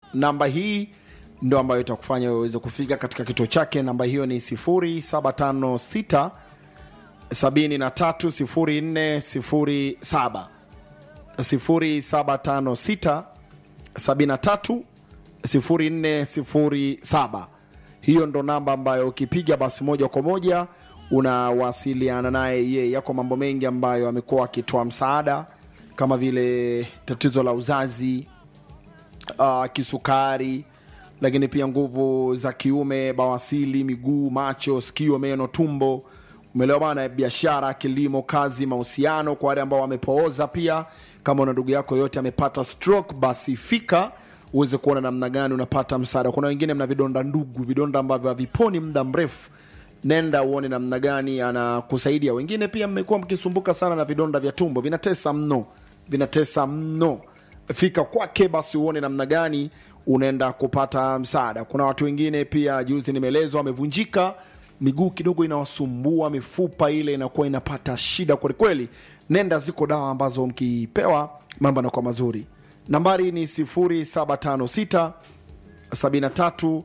namba hii ndo ambayo itakufanya uweze kufika katika kituo chake namba hiyo ni 0756 730407 0756 73 0407 hiyo ndo namba ambayo ukipiga basi moja kwa moja unawasiliana naye yeye yako mambo mengi ambayo amekuwa akitoa msaada kama vile tatizo la uzazi uh, kisukari lakini pia nguvu za kiume bawasili miguu macho sikio meno tumbo umeelewa bana biashara kilimo kazi mahusiano kwa wale ambao wamepooza pia kama una ndugu yako yote amepata stroke basi fika uweze kuona namna gani unapata msaada kuna wengine mna vidonda ndugu vidonda ambavyo haviponi muda mrefu nenda uone namna gani anakusaidia wengine pia mmekuwa mkisumbuka sana na vidonda vya tumbo vinatesa mno vinatesa mno fika kwake basi uone namna gani unaenda kupata msaada kuna watu wengine pia juzi nimeelezwa wamevunjika miguu kidogo inawasumbua mifupa ile inakuwa inapata shida kwelikweli nenda ziko dawa ambazo mkipewa mambo yanakuwa mazuri nambari ni 0756 73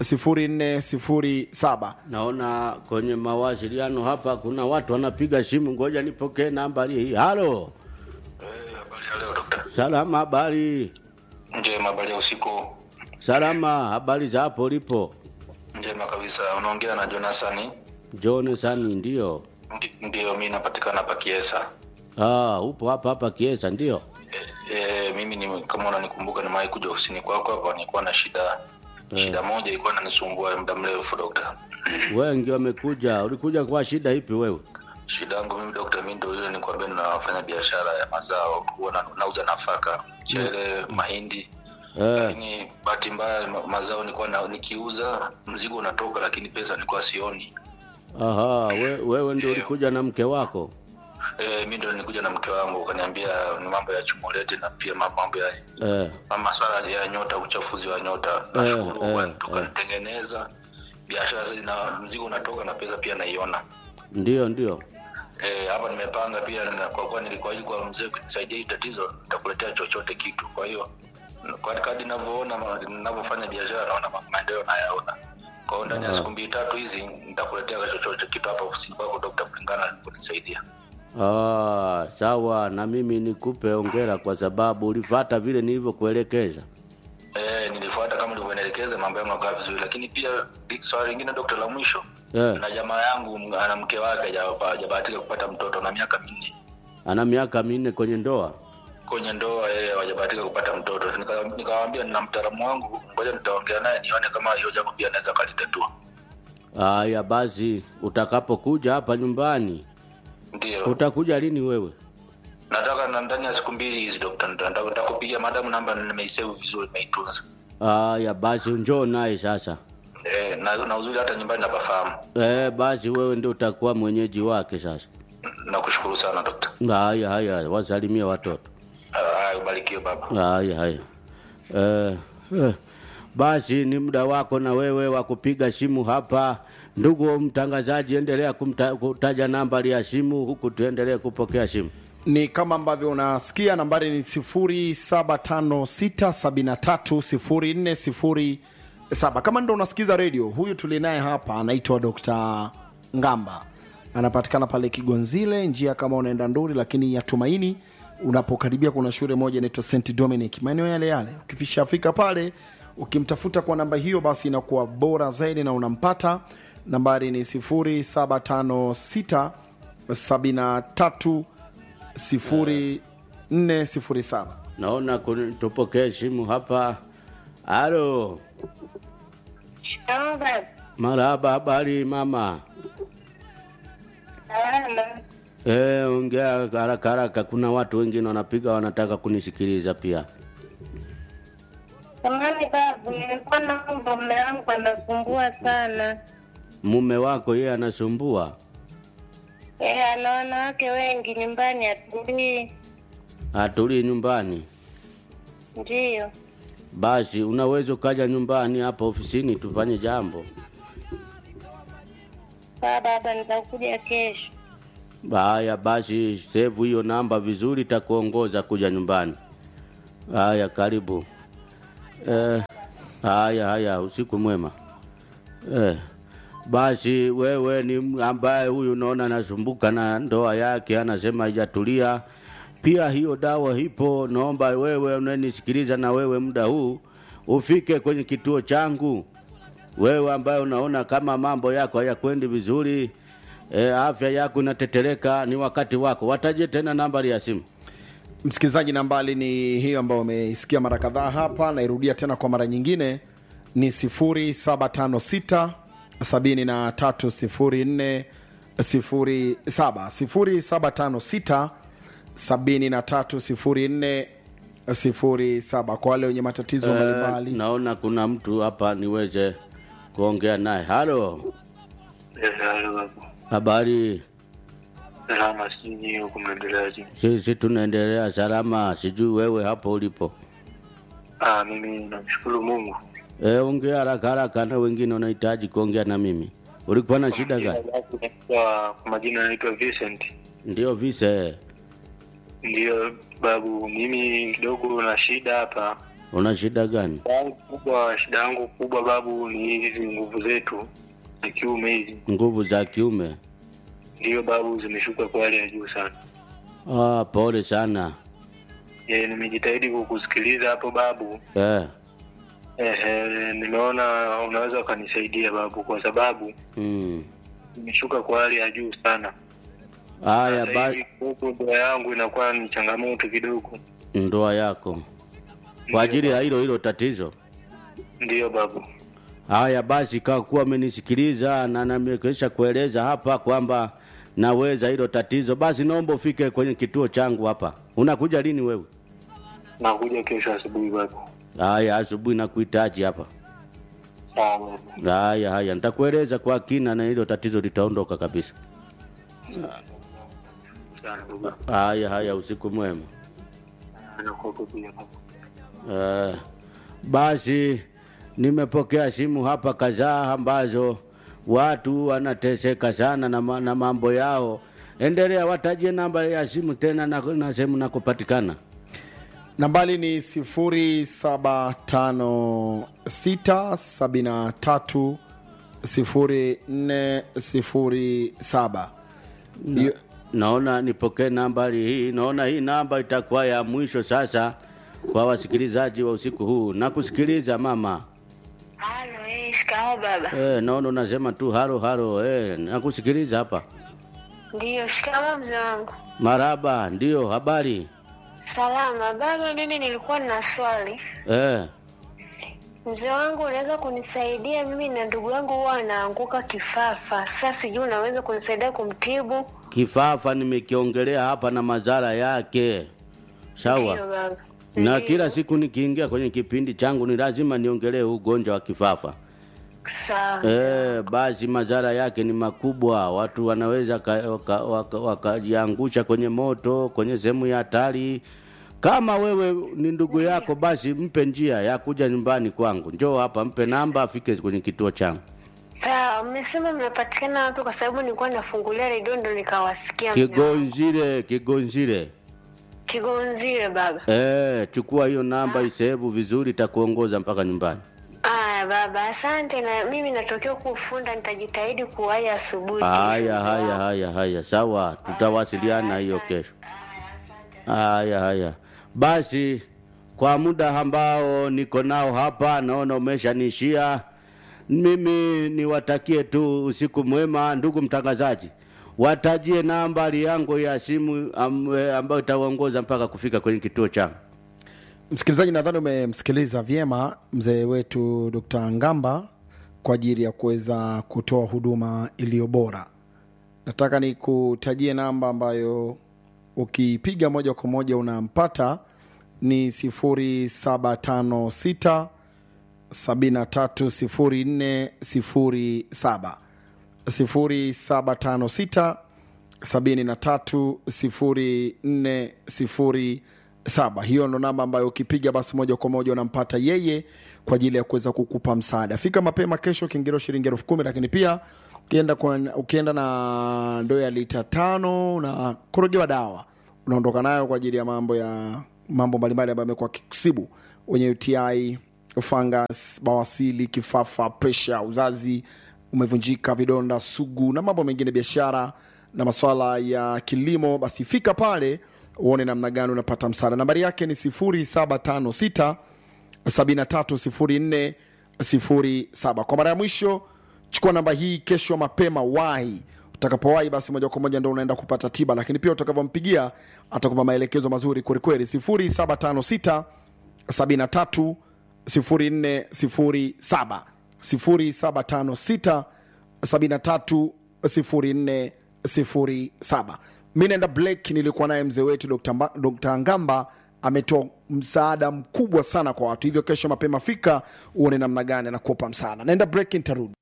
0407 Naona kwenye mawasiliano hapa kuna watu wanapiga simu, ngoja nipokee nambari hii. Halo, Eh, habari ya leo dokta. salama, habari? Njema, habari ya usiku. Salama, habari za hapo ulipo? Njema kabisa. Unaongea na Jonasani. Jonathan, ndio. Ndi- Ndiyo, mi napatikana pa Kiesa. Ah, upo hapa hapa Kiesa, ndio. E, e, mimi ni, kama unanikumbuka nimewahi kuja ofisini kwako hapa, nilikuwa na shida shida moja ilikuwa inanisumbua muda mrefu dokta. Wengi wamekuja. Ulikuja kwa shida ipi wewe? Shida yangu mimi dokta, mimi ndio ile nikwambia, ninafanya biashara ya mazao, huwa na- nauza nafaka, mchele, mahindi Eh, lakini bahati mbaya ma- mazao nilikuwa na, nikiuza mzigo unatoka, lakini pesa nilikuwa sioni. aha, we, wewe ndio ulikuja na mke wako? E, mi ndo nilikuja na mke wangu ukaniambia ni mambo ya chumulete na pia ma- mambo ya Eh, ma- maswala ya nyota, uchafuzi wa nyota. Eh, Nashukuru eh, eh, tukanitengeneza biashara sasa, na mzigo unatoka na pesa pia naiona. ndio ndio. Eh, hapa nimepanga pia na kwa kuwa nilikuahidi kwa mzee kunisaidia hii tatizo, nitakuletea chochote kitu. Kwa hiyo kwa kadri ninavyoona ma- ninavyofanya biashara, naona ma- maendeleo nayaona. Kwa hiyo ndani ya siku mbili tatu hizi nitakuletea chochote kitu hapa ofisini kwako, Dokta, kulingana na nilivyonisaidia. Ah, sawa, na mimi nikupe ongera kwa sababu ulifata vile nilivyokuelekeza. Eh, nilifuata kama ulivyoelekeza, mambo yangu yakawa vizuri, lakini pia swali lingine dokta, la mwisho Eh, na jamaa yangu m- ana mke wake haja- hajabahatika kupata mtoto na miaka minne ana miaka minne kwenye ndoa. kwenye ndoa, yeye hajabahatika kupata mtoto. Nika- Nikawaambia nina mtaalamu wangu, ngoja nitaongea naye nione kama hiyo jambo pia anaweza kalitatua. Haya basi, utakapokuja hapa nyumbani, Ndio utakuja lini wewe? nataka na ndani ya siku mbili hizi dokta, nita- nita- nitakupigia madamu namba nimeisave vizuri, nimeitunza Haya basi, njoo naye sasa. eh, na, na uzuri hata nyumbani napafahamu. Eh, basi wewe ndio utakuwa mwenyeji wake sasa. Nakushukuru sana dokta. Haya haya, wasalimie watoto. Haya, ubarikiwe baba. Haya haya. Eh, eh, basi ni muda wako na wewe wa kupiga simu hapa. Ndugu mtangazaji, endelea kumta, kutaja nambari ya simu huku tuendelee kupokea simu. ni kama ambavyo unasikia nambari ni 0756730407 kama ndo unasikiza redio huyu tulinaye hapa anaitwa dr ngamba anapatikana pale kigonzile njia kama unaenda nduri lakini ya tumaini unapokaribia kuna shule moja inaitwa st dominic maeneo yale yale ukifishafika pale ukimtafuta kwa namba hiyo basi inakuwa bora zaidi na unampata nambari ni 0756 73 0407 Naona kun- tupokee simu hapa. Halo, Naomba marhaba, habari mama? salama. Eh, ongea haraka haraka, kuna watu wengine wanapiga wanataka kunisikiliza pia. Samani babu, nilikuwa naomba mume wangu anasumbua sana. Mume wako yeye anasumbua, Yeye ana wanawake wengi nyumbani, atulii. atulii nyumbani. Ndiyo, Basi unaweza ukaja nyumbani hapa ofisini tufanye jambo. saa baba, nitakuja kesho. Haya basi, save hiyo namba vizuri, itakuongoza kuja nyumbani. Haya, karibu. Eh, haya haya, usiku mwema. Eh, basi wewe ni m- ambaye huyu unaona anasumbuka na ndoa yake, anasema haijatulia. Pia hiyo dawa ipo, naomba wewe unanisikiliza na wewe muda huu ufike kwenye kituo changu. Wewe ambaye unaona kama mambo yako hayakwendi vizuri, e, afya yako inatetereka, ni wakati wako. Wataje tena nambari ya simu. msikilizaji nambali ni hiyo ambayo umeisikia mara kadhaa hapa nairudia tena kwa mara nyingine ni 0756 7304 07 0756 7304 07 kwa wale wenye matatizo Eh, mbalimbali naona kuna mtu hapa niweze kuongea naye. Halo, habari? salama sijui huku mnaendeleaje Sisi tunaendelea salama, sijui wewe hapo ulipo. ah mimi namshukuru mungu E, ongea haraka haraka, na wengine wanahitaji kuongea na mimi. Ulikuwa na shida gani? kwa kwa majina naitwa Vincent Ndio vise, ndiyo babu mimi kidogo na shida hapa una shida gani? Shida yangu kubwa shida yangu kubwa babu ni hizi nguvu zetu za kiume hizi Nguvu za kiume? ndiyo babu zimeshuka kwa hali ya juu sana Ah, pole sana. e, nimejitahidi kukusikiliza hapo babu Eh, Ehe, nimeona unaweza ukanisaidia babu kwa sababu mm. imeshuka kwa hali ya juu sana Haya, Sasa ba hivi huku ndoa yangu inakuwa ni changamoto kidogo ndoa yako kwa ajili ya hilo hilo tatizo. ndiyo babu Haya basi, kwa kuwa amenisikiliza na namekesha kueleza hapa kwamba naweza hilo tatizo, basi naomba ufike kwenye kituo changu hapa. Unakuja lini wewe? nakuja kesho asubuhi babu Haya, asubuhi nakuhitaji hapa. sawa babu Haya haya, nitakueleza kwa kina na hilo tatizo litaondoka kabisa. sana babu Haya haya, usiku mwema. nakuwepo pia babu Uh, basi nimepokea simu hapa kadhaa ambazo watu wanateseka sana na, ma- na mambo yao. Endelea, watajie namba ya simu tena na, na sehemu na kupatikana. nambali ni 075673 0407 Hiyo- Naona nipokee nambari hii, naona hii namba itakuwa ya mwisho sasa kwa wasikilizaji wa usiku huu. Nakusikiliza mama. Halo, eh, shikamo baba. Eh, naona unasema tu halo halo. Eh, nakusikiliza hapa. Ndiyo, shikamo mzee wangu. Maraba, ndio habari. Salama baba, mimi nilikuwa na swali. Eh, Mzee wangu, unaweza kunisaidia? Mimi na ndugu yangu huwa anaanguka kifafa. Sasa sijui unaweza kunisaidia kumtibu? kifafa nimekiongelea hapa na madhara yake. Sawa. Ndiyo baba. na Ndiyo. kila siku nikiingia kwenye kipindi changu ni lazima niongelee ugonjwa wa kifafa. Sawa. E, basi madhara yake ni makubwa. Watu wanaweza wakajiangusha waka, waka, wakajiangusha kwenye moto, kwenye sehemu ya hatari. Kama wewe ni ndugu yako, basi mpe njia ya kuja nyumbani kwangu. Njoo hapa, mpe namba, afike kwenye kituo changu. Sawa, mmesema mnapatikana wapi? Kwa sababu nilikuwa nafungulia redio ndo nikawasikia. mzee wangu. Kigonzile, Kigonzile. Kigonzile baba. E, chukua hiyo namba, isehebu vizuri, itakuongoza mpaka nyumbani. Aya baba, asante. Na mimi natokea kufunda, nitajitahidi kuwahi asubuhi. kesho, Haya, mzee haya, wangu. haya, haya, sawa, tutawasiliana hiyo kesho. Haya, haya, basi kwa muda ambao niko nao hapa, naona umeshanishia. Mimi niwatakie tu usiku mwema, ndugu mtangazaji, watajie nambari yangu ya simu am, eh, ambayo itawaongoza mpaka kufika kwenye kituo changu. msikilizaji nadhani umemsikiliza vyema mzee wetu dr ngamba kwa ajili ya kuweza kutoa huduma iliyo bora nataka nikutajie namba ambayo ukipiga moja kwa moja unampata ni 0756 730407 0756 730407 hiyo ndo namba ambayo ukipiga basi moja kwa moja unampata yeye kwa ajili ya kuweza kukupa msaada fika mapema kesho kiingilio shilingi elfu kumi lakini pia ukienda, kwa, ukienda na ndoo ya lita tano na korogewa dawa unaondoka nayo kwa ajili ya mambo ya mambo mbalimbali ambayo amekuwa kikusibu wenye uti fungus bawasili kifafa presha uzazi umevunjika vidonda sugu na mambo mengine biashara na maswala ya kilimo basi fika pale uone namna gani unapata msaada nambari yake ni 0756 730407 kwa mara ya mwisho chukua namba hii kesho mapema wahi utakapowahi basi moja kwa moja ndo unaenda kupata tiba lakini pia utakavyompigia atakupa maelekezo mazuri kwelikweli 0756 73 0407 0756 73 0407 mi naenda blake nilikuwa naye mzee wetu Dr. Mba- Dr. ngamba ametoa msaada mkubwa sana kwa watu hivyo kesho mapema fika uone namna gani anakupa msaada naenda break nitarudi